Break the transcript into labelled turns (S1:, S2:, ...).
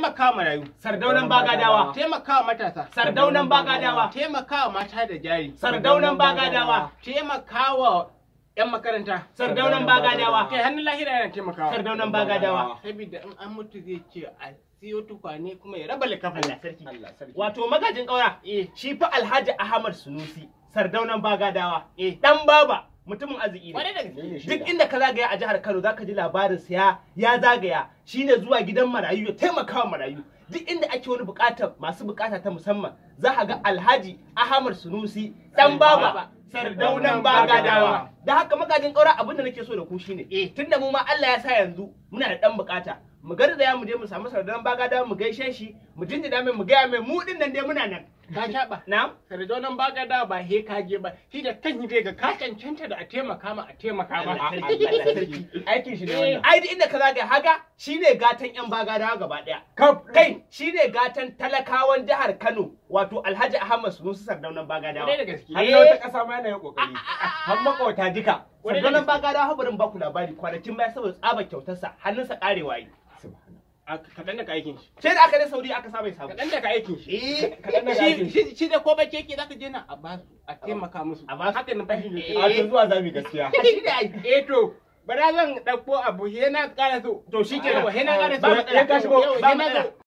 S1: taimaka marayu
S2: Sardaunan bagadawa.
S1: taimaka matasa
S2: Sardaunan bagadawa.
S1: taimaka mata da jari
S2: Sardaunan bagadawa.
S1: taimaka wa 'yan makaranta
S2: Sardaunan bagadawa.
S1: kai hannun lahira yana taimakawa
S2: Sardaunan bagadawa.
S1: saboda in an mutu zai ce a siyo tukwane kuma ya raba likafin
S2: Allah sarki.
S3: Allah sarki.
S2: Wato magajin ƙaura.
S1: eh
S2: Shi fa Alhaji Ahmad Sunusi. Sardaunan bagadawa.
S1: eh
S2: Dan baba. Mutumin arziki
S1: Kwarai
S2: ne.
S1: da gaske.
S3: Ne ne
S2: Duk
S3: shaida.
S2: inda ka zagaya a jihar Kano zaka ji labarin sa ya ya zagaya shine zuwa gidan marayu ya taimaka wa marayu. Duk inda ake wani bukatar masu bukata ta musamman za ka ga Alhaji Ahmad Sunusi dan baba sardaunan bagadawa. Da haka magajin ƙaura abin da nake so da ku shine
S1: Eh.
S2: tunda mu ma Allah ya sa yanzu muna da dan bukata mu garzaya mu je mu samu sardaunan bagadawa mu gaishe shi mu jinjina mai mu gaya mai mu din nan dai muna nan.
S1: ka shaɓa
S2: Na'am.
S1: sardonan baka da ba he ka je ba shi da kan yi ga ka cancanta da a taimaka ma a taimaka ma
S2: Allah sarki.
S3: Aikin shi ne
S1: Eh.
S3: wannan.
S2: ai duk inda ka zagaya haga shine gatan yan bagadawa gaba daya
S3: Kaf.
S2: kai shine gatan talakawan jihar Kano wato Alhaji Ahmad Sunusi Sardaunan Bagadawa
S1: Kwarai da gaske.
S3: Har na wata ƙasa ma yana yin ƙoƙari. Har makwauta duka.
S2: Sardaunan Bagadawa habarin baku labari kwanakin baya saboda tsabar kyautarsa hannunsa karewa yi
S1: A kaɗan daga aikin shi
S2: sai da aka je Saudi aka sa mai samu
S1: kaɗan daga aikin shi
S2: eh
S3: Kaɗan daga
S1: shi
S3: aikin shi.
S1: shi- shi da ko ba keke zaka je na a ba su a taimaka musu
S2: A ba su.
S1: haka na fashin
S2: Eh.
S1: yake
S3: A to zuwa zami gaskiya.
S2: shi ne ai
S1: eh to bara zan ɗauko abu he na ƙara so
S2: to shi kenan
S1: Yawa, he na ƙara so
S2: Ba matsala.
S1: Yawa, he na
S2: Ba
S1: ƙara-
S2: matsala.